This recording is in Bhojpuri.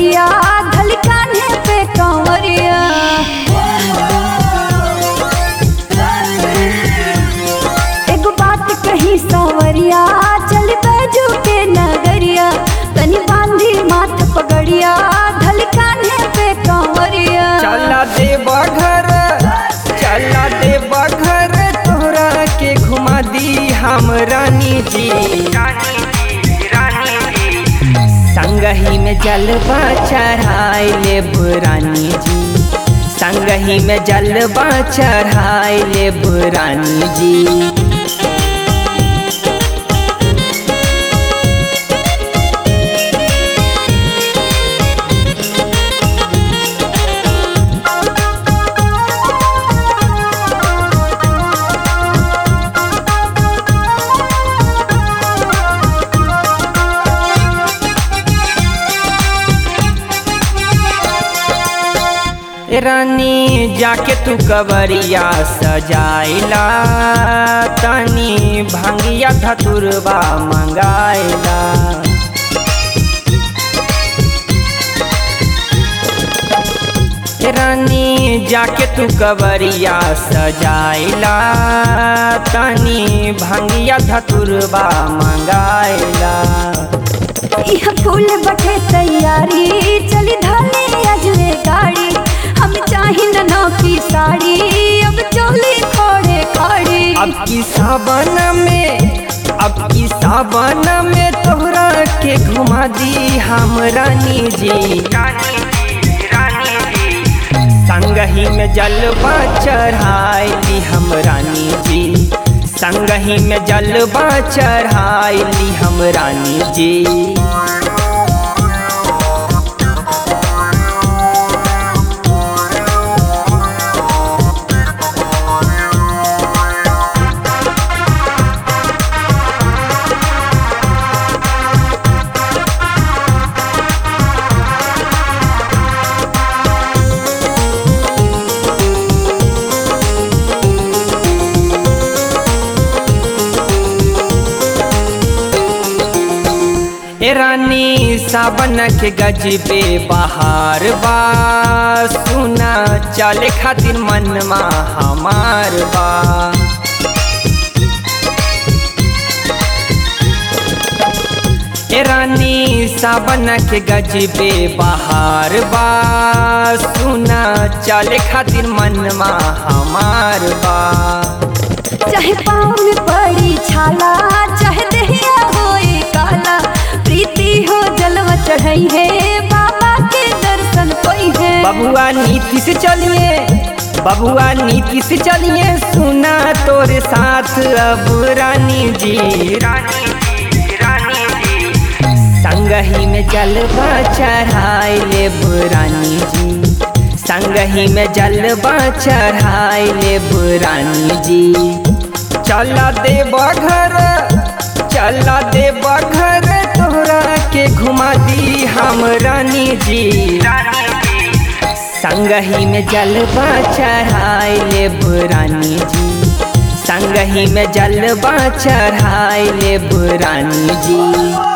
पगड़िया धल कान्हे पे कंवरिया एगो बात कही सावरिया चल बैजू के नगरिया तनी बांधी माथ पगड़िया धल कान्हे पे कंवरिया चला दे बघर चला दे बघर तोहरा के घुमा दी हम रानी जी संगही में जलवा चढ़ाई ले रानी जी संगही में जलवा चढ़ाई ले रानी जी ए रानी जाके तू कवरिया सजाइला तनी भंगिया धतुरबा मंगाइला ए रानी जाके तू कवरिया सजाइला तनी भंगिया धतुरबा मंगाइला यह फूल बटे तैयारी चली धाने अजरे गाड़ी हम चाही नौ की साड़ी अब चोली खोड़े खाड़ी अब की सावन में अब की सावन में तोहरा के घुमा दी हम रानी जी संगही में जलवा चढ़ाई हम रानी जी संगही में जलवा चढ़ाई हम रानी जी ए रानी सावन के गजबे बहार बा सुना चले खातिर मनमा हमार बा ए रानी सावन के गजबे बहार बा सुना चले खातिर मनमा हमार बा चाहे पाँव में पड़ी छाला चाहे दहिया होई काला प्रीति हो जलवा चढ़ई है बाबा के दर्शन कोई है बबुआ नीति से चलिए बबुआ नीति से चलिए सुना तोरे साथ अब रानी जी रानी जी रानी जी संगही में जलवा चढ़ाई ले रानी जी संगही में जलवा चढ़ाई ले रानी जी चला दे बघर चला दे बघर तोहरा के घुमा दी हम रानी जी संगही में जलवा चढ़ाई ले रानी जी संगही में जलवा चढ़ाई ले रानी जी